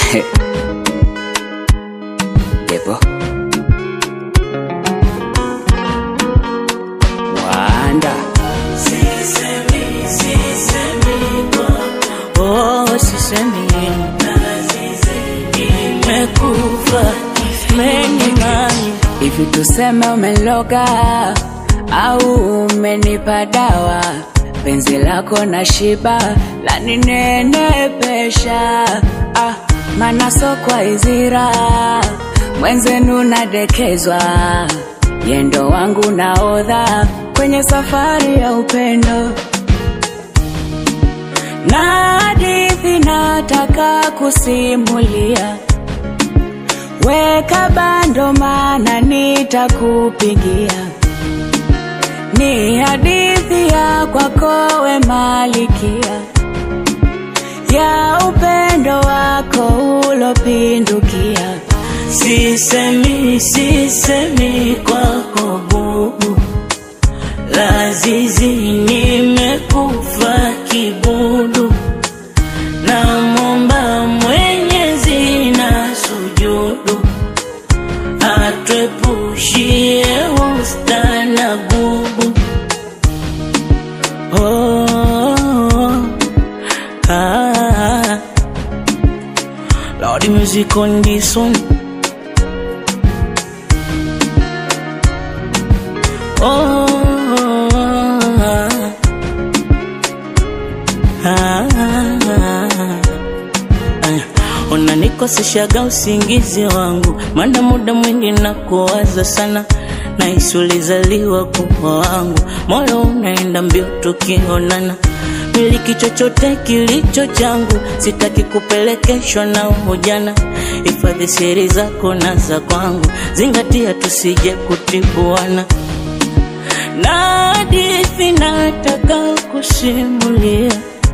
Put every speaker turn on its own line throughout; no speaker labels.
Devo Wanda
Oh, sisemi imekufa menimani
hivi, tuseme umeloga au umenipa dawa, penzi lako na shiba laninenepesha, ah, mana sokwa izira mwenzenu nadekezwa, yendo wangu naodha kwenye safari ya upendo na hadithi nataka kusimulia, weka bando, mana nitakupigia. Ni hadithi ya kwako we malikia, ya upendo wako ulopindukia.
sisemi sisemi kwako bubu lazizi nimekufa kibudu na momba mwenyezi na sujudu atwepushie usta na gubu oh, ah, Lord music on this one Oh, ah, ah, ah. Unanikoseshaga usingizi wangu, maana muda mwingi na kuwaza sana, nahisi ulizaliwa kuwa wangu, moyo unaenda mbio tukionana miliki chochote kilicho changu, sitaki kupelekeshwa na ujana. Hifadhi siri zako na za kwangu, zingatia tusije kutibuana na hadithi nataka kusimulia,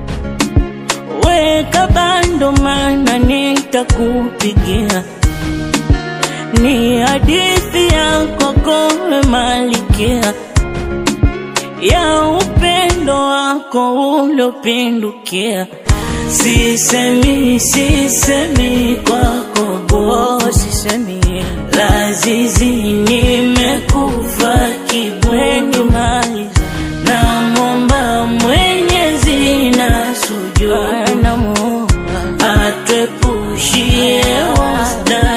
weka bando, mana nitakupigia. Ni hadithi ya kokowe malikia ya upendo wako uliopindukia. Sisemi, sisemi kwako
Oh,
bo,
sisemi
lazizi nimekufa kibweni
maliza
na momba mwenyezi na sujudu
namuomba
atwepushie wasta